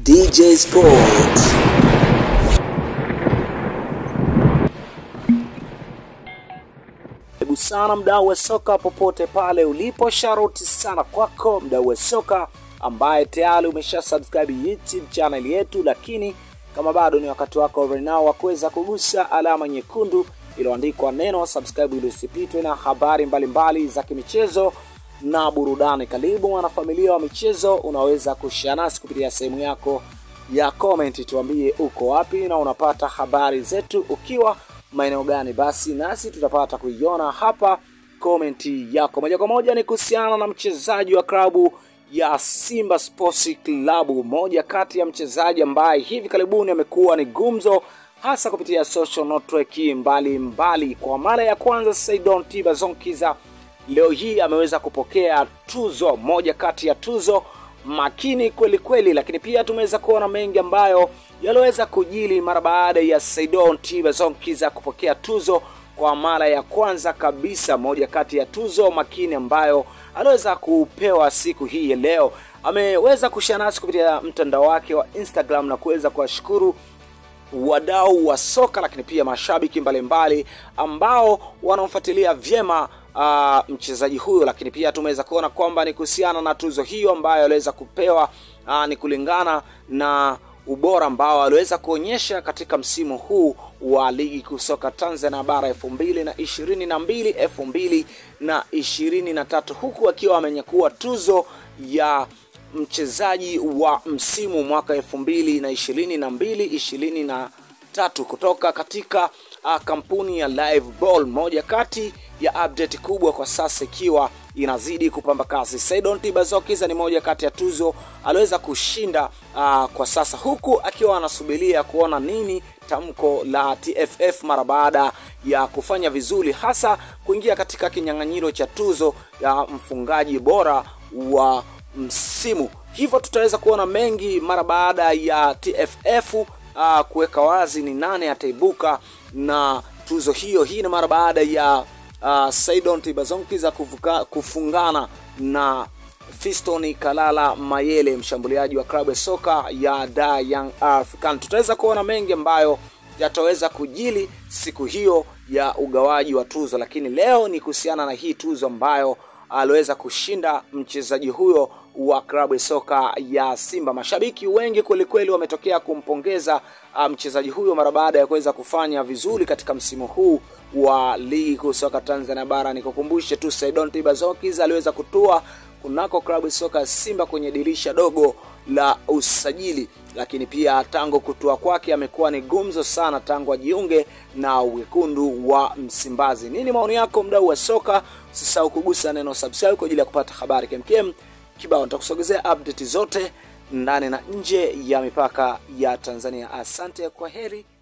DJ Sports. Karibu sana mdau wa soka popote pale ulipo, sharoti sana kwako mdau wa soka ambaye tayari umesha subscribe YouTube channel yetu, lakini kama bado ni wakati wako right now wa kuweza kugusa alama nyekundu iliyoandikwa neno subscribe ili usipitwe na habari mbalimbali mbali za kimichezo na burudani. Karibu mwanafamilia wa michezo, unaweza kushare nasi kupitia sehemu yako ya comment, tuambie uko wapi na unapata habari zetu ukiwa maeneo gani, basi nasi tutapata kuiona hapa komenti yako moja kwa moja. Ni kuhusiana na mchezaji wa klabu ya Simba Sports Club, moja kati ya mchezaji ambaye hivi karibuni amekuwa ni gumzo hasa kupitia social network mbalimbali. Kwa mara ya kwanza Saidon Tiba Zonkiza leo hii ameweza kupokea tuzo, moja kati ya tuzo makini kweli kweli, lakini pia tumeweza kuona mengi ambayo yaliweza kujili mara baada ya Saidon Tiba Zonkiza kupokea tuzo kwa mara ya kwanza kabisa, moja kati ya tuzo makini ambayo aliweza kupewa siku hii ya leo. Ameweza kushare nasi kupitia mtandao wake wa Instagram na kuweza kuwashukuru wadau wa soka lakini pia mashabiki mbalimbali mbali, ambao wanamfuatilia vyema uh, mchezaji huyo, lakini pia tumeweza kuona kwamba ni kuhusiana na tuzo hiyo ambayo aliweza kupewa uh, ni kulingana na ubora ambao aliweza kuonyesha katika msimu huu wa ligi kuu soka Tanzania bara elfu mbili na ishirini na mbili elfu mbili na ishirini na tatu huku akiwa amenyakua tuzo ya mchezaji wa msimu mwaka elfu mbili na ishirini na mbili ishirini na tatu kutoka katika uh, kampuni ya Live Ball, moja kati ya update kubwa kwa sasa ikiwa inazidi kupamba kasi. Saidon Tibazokiza ni moja kati ya tuzo aliweza kushinda uh, kwa sasa, huku akiwa anasubiria kuona nini tamko la TFF mara baada ya kufanya vizuri, hasa kuingia katika kinyang'anyiro cha tuzo ya mfungaji bora wa msimu. Hivyo tutaweza kuona mengi mara baada ya TFF uh, kuweka wazi ni nane ataibuka na tuzo hiyo. Hii ni mara baada ya uh, Saidon Tibazonkiza kufuka, kufungana na Fiston Kalala Mayele, mshambuliaji wa klabu ya soka ya Da Young African. Tutaweza kuona mengi ambayo yataweza kujili siku hiyo ya ugawaji wa tuzo, lakini leo ni kuhusiana na hii tuzo ambayo aliweza kushinda mchezaji huyo wa klabu ya soka ya Simba. Mashabiki wengi kwelikweli wametokea kumpongeza mchezaji huyo mara baada ya kuweza kufanya vizuri katika msimu huu wa ligi kuu soka Tanzania bara. Nikukumbushe tu Saidon Tibazokiza aliweza kutua kunako klabu ya soka ya Simba kwenye dirisha dogo la usajili, lakini pia tangu kutua kwake amekuwa ni gumzo sana tangu ajiunge na wekundu wa Msimbazi. Nini maoni yako mdau wa soka? Usisahau kugusa neno subscribe kwa ajili ya kupata habari kemkem kibao. Nitakusogezea update zote ndani na nje ya mipaka ya Tanzania. Asante, kwa heri.